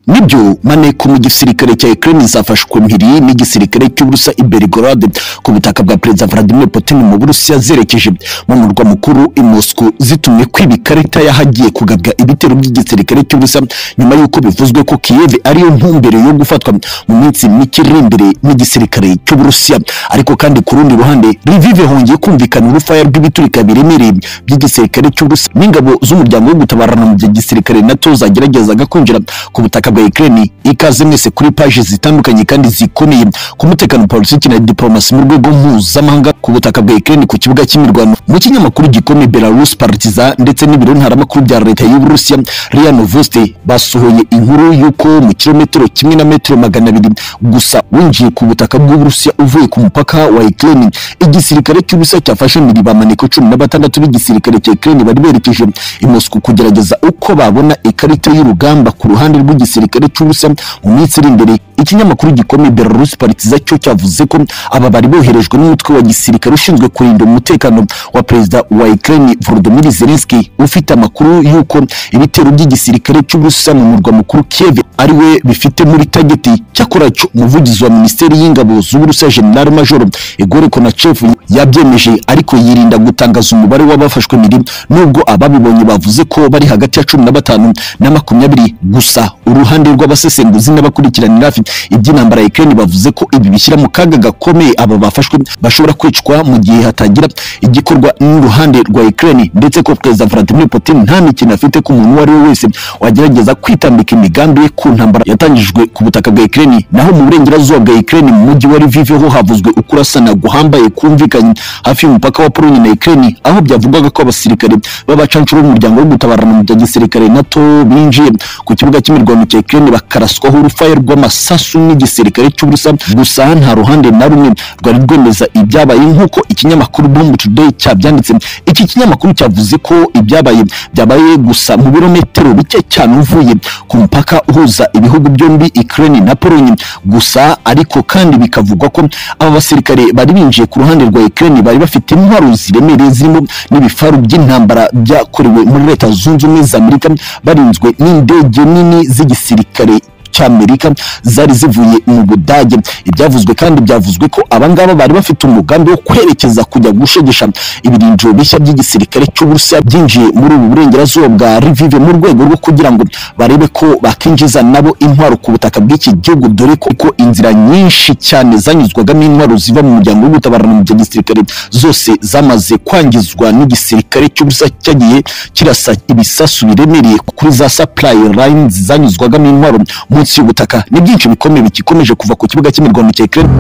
nibyo maneko mu gisirikare cya Ukraine zafashwe mpiri n'igisirikare cy'Uburusiya i Belgorod ku butaka bwa Perezida Vladimir Putin mu Burusiya zerekeje mu murwa mukuru i Moscow zitumye kwiba ikarita y'ahagiye kugabwa ibitero by'igisirikare cy'Uburusiya nyuma y'uko bivuzwe ko Kiev ariyo ntumbero yo gufatwa mu minsi mike iri imbere n'igisirikare cy'Uburusiya ariko kandi ku rundi ruhande Lviv hongeye kumvikana urufaya rw'ibiturika biremereye by'igisirikare cy'Uburusiya n'ingabo z'umuryango wo gutabarana mu gihe gisirikare NATO zageragezaga kwinjira ku butaka bwa bwa Ukraine ikaze mwese kuri page zitandukanye kandi zikomeye ku mutekano politiki na diplomasi mu rwego mpuzamahanga ku butaka bwa Ukraine ku kibuga cy'imirwano mu kinyamakuru gikomeye Belarus Partiza ndetse n'ibiro ntaramakuru bya leta y'u Burusiya RIA Novosti basohoye inkuru y'uko mu kilometero kimwe na metero magana abiri gusa winjiye ku butaka bw'u Burusiya uvuye ku mupaka wa Ukraine igisirikare cy'Uburusiya cyafashe miri bamaneko cumi na batandatu b'igisirikare cya Ukraine bari berekeje i Moscow kugerageza uko babona ikarita y'urugamba ku ruhande rw'igisirikare gisirikare cy'Uburusiya mu minsi iri imbere ikinyamakuru gikomeye Belarus Partiza cyo cyavuze ko aba bari boherejwe n'umutwe wa gisirikare ushinzwe kurinda umutekano wa perezida wa Ukraine Volodymyr Zelensky ufite amakuru y'uko ibitero by'igisirikare cy'Uburusiya mu murwa mukuru Kiev ari we bifite muri tageti cyakora cyo umuvugizi wa minisiteri y'ingabo z'Uburusiya General Major Igor Konachev yabyemeje ariko yirinda gutangaza umubare w'abafashwe miri nubwo ababibonye bavuze ko bari hagati ya cumi na batanu na makumyabiri gusa uruhande ruhande rw'abasesenguzi n'abakurikiranira hafi iby'intambara ya Ukraine bavuze ko ibi bishyira mu kaga gakomeye aba bafashwe bashobora kwicwa mu gihe hatagira igikorwa n'uruhande rwa Ukraine ndetse ko Perezida Vladimir Putin nta mikino afite ku muntu uwo ari we wese wagerageza kwitambika imigambi ye ku ntambara yatangijwe ku butaka bwa Ukraine naho mu burengerazuba bwa Ukraine mu mujyi wa Lviv ho havuzwe ukurasana guhambaye kumvikanye hafi y'umupaka wa Pologne na Ukraine aho byavugwaga ko abasirikare b'abacancuro b'umuryango wo gutabarana mu bya gisirikare NATO binjiye ku kibuga cy'imirwano cya Ukraine bakaraswaho urufaya rw'amasasu n'igisirikare cy'Uburusiya gusa nta ruhande na rumwe rwari rwemeza ibyabaye nk'uko ikinyamakuru Bomb Today cyabyanditse iki kinyamakuru cyavuze ko ibyabaye byabaye gusa mu birometero bike cyane uvuye ku mupaka uhuza ibihugu byombi Ukraine na Pologne gusa ariko kandi bikavugwa ko aba basirikare bari binjiye ku ruhande rwa Ukraine bari bafite intwaro ziremereye zirimo n'ibifaru by'intambara byakorewe muri leta zunze ubumwe za Amerika barinzwe n'indege nini z'igisirikare gisirikare cy'Amerika zari zivuye mu Budage ibyavuzwe kandi byavuzwe ko abangaba bari bafite umugambi wo kwerekeza kujya gushegesha ibirindiro bishya by'igisirikare cy'Uburusiya byinjiye muri ubu burengerazuba bwa Lviv mu rwego rwo kugira ngo barebe ko bakinjiza nabo intwaro ku butaka bw'iki gihugu dore ko ko inzira nyinshi cyane zanyuzwagamo intwaro ziva mu muryango w'ubutabarana mu gisirikare zose zamaze kwangizwa n'igisirikare cy'Uburusiya cyagiye kirasa ibisasu biremereye kuri za supply lines zanyuzwagamo intwaro munsi y'ubutaka ni byinshi bikomeye bigikomeje kuva ku kibuga cy'imirwano cya Ukraine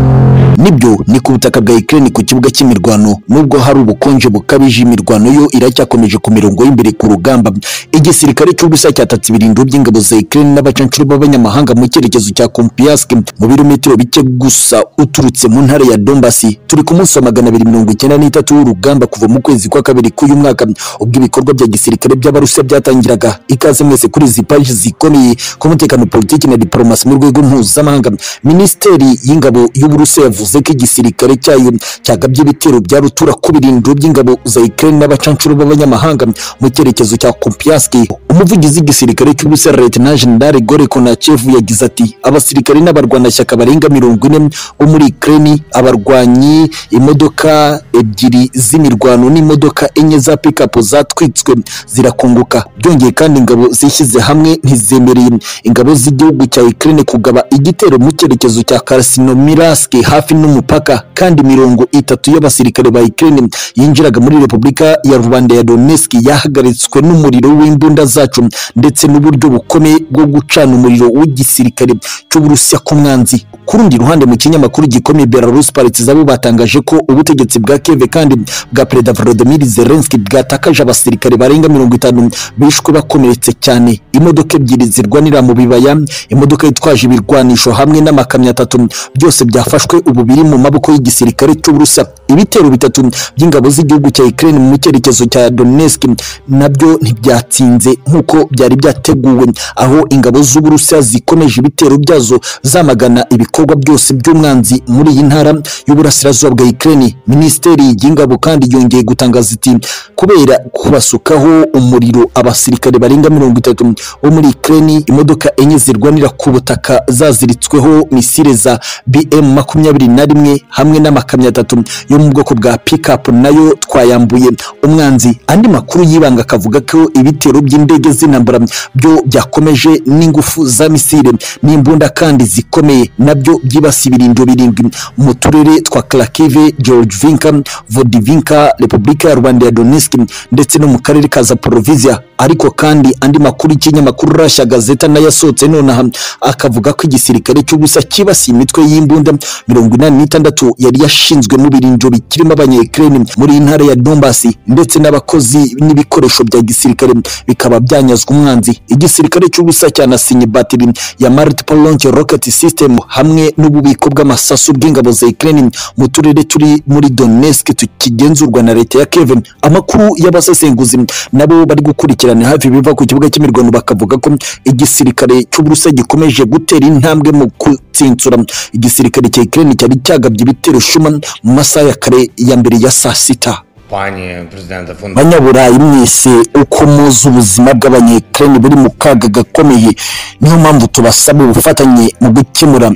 nibyo ni ku butaka bwa Ukraine ku kibuga cy'imirwano nubwo hari ubukonje bukabije imirwano yo iracyakomeje ku mirongo y'imbere ku rugamba igisirikare cy'Uburusiya cyatatse ibirindiro by'ingabo za Ukraine n'abacancuro b'abanyamahanga mu cyerekezo cya Kupiansk mu birometero bike gusa uturutse mu ntara ya Donbas turi ku munsi wa magana abiri mirongo icyenda n'itatu w'urugamba kuva mu kwezi kwa kabiri k'uyu mwaka ubwo ibikorwa bya gisirikare by'Abarusiya byatangiraga ikaze mwese kuri izi paji zikomeye ku mutekano politiki na diplomasi mu rwego mpuzamahanga minisiteri y'ingabo y'uburusiya yavuze ko igisirikare cyayo cyagabye ibitero bya rutura ku birindiro by'ingabo za Ukraine n'abacancuro b'abanyamahanga mu cyerekezo cya Kupiansk umuvugizi w'igisirikare cy'uburusiya Lieutenant General Igor Konachev yagize ati abasirikare n'abarwanashyaka barenga mirongo ine bo muri Ukraine abarwanyi imodoka ebyiri z'imirwano n'imodoka enye za pickup zatwitswe zirakunguka byongeye kandi ingabo zishyize hamwe ntizemereye ingabo z'igihugu cya Ukraine kugaba igitero mu cyerekezo cya Krasnoyarsk hafi n'umupaka kandi mirongo itatu y'abasirikare ba Ukraine yinjiraga muri Repubulika ya Rwanda ya Donetsk yahagaritswe n'umuriro w'imbunda zacu ndetse n'uburyo bukomeye bwo gucana umuriro w'igisirikare cy'Uburusiya ku mwanzi ku rundi ruhande mu kinyamakuru gikomeye Belarus Partiza bo batangaje ko ubutegetsi bwa Kiev kandi bwa Perezida Volodymyr Zelensky bwatakaje abasirikare barenga mirongo itanu bishwe bakomeretse cyane imodoka ebyiri zirwanira mu bibaya imodoka yitwaje ibirwanisho hamwe n'amakamyo atatu byose byafashwe ubu biri mu maboko y'igisirikare cy'Uburusiya ibitero bitatu by'ingabo z'igihugu cya Ukraine mu cyerekezo cya Donetsk nabyo ntibyatsinze nk'uko byari byateguwe aho ingabo z'Uburusiya zikomeje ibitero byazo zamagana ibikorwa byose by'umwanzi muri iyi ntara y'uburasirazuba bwa Ukraine minisiteri y'ingabo kandi yongeye gutangaza iti kubera kubasukaho umuriro abasirikare barenga mirongo itatu bo muri Ukraine imodoka enye zirwanira zirira ku butaka zaziritsweho misile za BM makumyabiri na rimwe hamwe n'amakamyo atatu yo mu bwoko bwa pickup nayo twayambuye umwanzi andi makuru yibanga akavuga ko ibitero by'indege z'intambara byo byakomeje n'ingufu za misile n'imbunda kandi zikomeye nabyo byibasiye ibirindiro birindwi mu turere twa Kharkiv, Georgiivka, Vodivinka, Repubulika ya Rwanda ya Donetsk ndetse no mu karere ka Zaporizhia ariko kandi andi makuru y'ikinyamakuru Russia Gazeta nayo yasohotse nonaha akavuga ko igisirikare cy'ubusa kibasiye imitwe y'imbunda mirongo inani n'itandatu yari yashinzwe mu birindiro bikirimo abanyekireni muri iyi ntara ya Donbass ndetse n'abakozi n'ibikoresho bya gisirikare bikaba byanyazwe umwanzi igisirikare cy'ubusa cyanasinye batiri ya multiple launch rocket system hamwe n'ububiko bw'amasasu bw'ingabo za Ukraine mu turere turi muri Donetsk tukigenzurwa na leta ya Kevin amakuru y'abasesenguzi nabo bari gukurikirana hafi biva ku kibuga cy'imirwano bakavuga ko igisirikare cy'Uburusiya gikomeje gutera intambwe mu gutsinsura igisirikare cya Ukraine cyari cyagabye ibitero shuma mu masaha ya kare ya mbere ya saa sita Пані президента фон дер banyaburayi mwese uko muzi ubuzima bw'abanyekirani buri mu kaga gakomeye niyo mpamvu tubasaba ubufatanye mu gukemura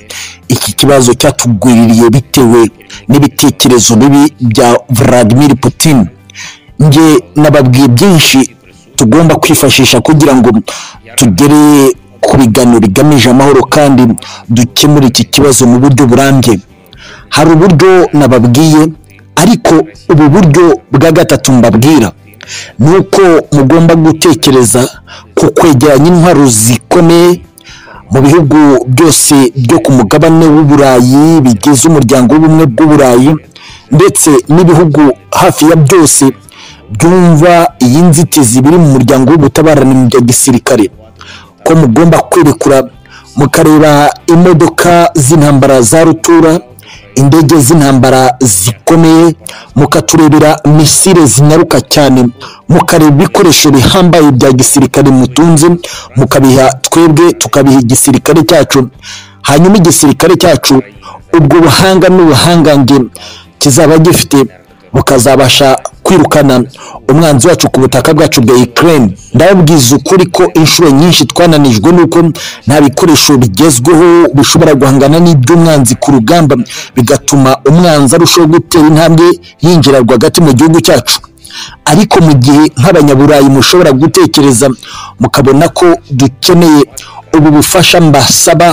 iki kibazo cyatugwiririye bitewe n'ibitekerezo bibi bya Vladimir Putin njye nababwiye byinshi tugomba kwifashisha kugira ngo tugere ku biganiro bigamije amahoro kandi dukemure iki kibazo mu buryo burambye hari uburyo nababwiye ariko ubu buryo bwa gatatu mbabwira ni uko mugomba gutekereza ku kwegeranya intwaro zikomeye mu bihugu byose byo ku mugabane w'uburayi bigize umuryango w'ubumwe bw'uburayi ndetse n'ibihugu hafi ya byose byumva iyi nzitizi biri mu muryango w'ubutabarane bya gisirikare ko mugomba kwerekura mukareba imodoka z'intambara za rutura indege z'intambara zikomeye mukaturebera misile zinyaruka cyane mukareba ibikoresho bihambaye bya gisirikare mutunze mukabiha twebwe tukabiha igisirikare cyacu hanyuma igisirikare cyacu ubwo buhanga n'ubuhangange kizaba gifite bukazabasha kwirukana umwanzi wacu ku butaka bwacu bwa Ukraine ndababwiza ukuri ko inshuro nyinshi twananijwe nuko nta bikoresho bigezweho bishobora guhangana n'iby'umwanzi ku rugamba bigatuma umwanzi arushaho gutera intambwe yinjira rwagati mu gihugu cyacu ariko mu gihe nk'abanyaburayi mushobora gutekereza mukabona ko dukeneye ubu bufasha mbasaba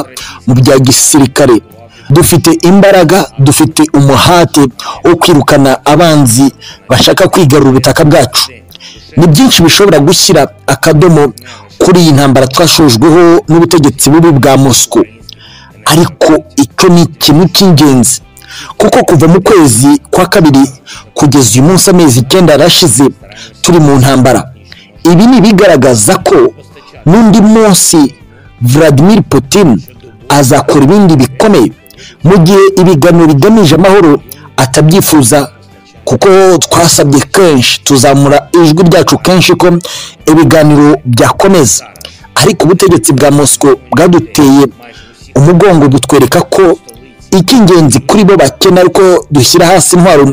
mu bya gisirikare dufite imbaraga dufite umuhate wo kwirukana abanzi bashaka kwigarura ubutaka bwacu ni byinshi bishobora gushyira akadomo kuri iyi ntambara twashojweho n'ubutegetsi bubi bwa mosco ariko icyo ni ikintu cy'ingenzi kuko kuva mu kwezi kwa kabiri kugeza uyu munsi amezi icyenda yarashize turi mu ntambara ibi ni ibigaragaza ko n'undi munsi Vladimir Putin azakora ibindi bikomeye mu gihe ibiganiro bigamije amahoro atabyifuza kuko twasabye kenshi tuzamura ijwi ryacu kenshi ko ibiganiro byakomeza ariko ubutegetsi bwa mosiko bwaduteye umugongo butwereka ko icy'ingenzi kuri bo bakena ariko dushyira hasi intwaro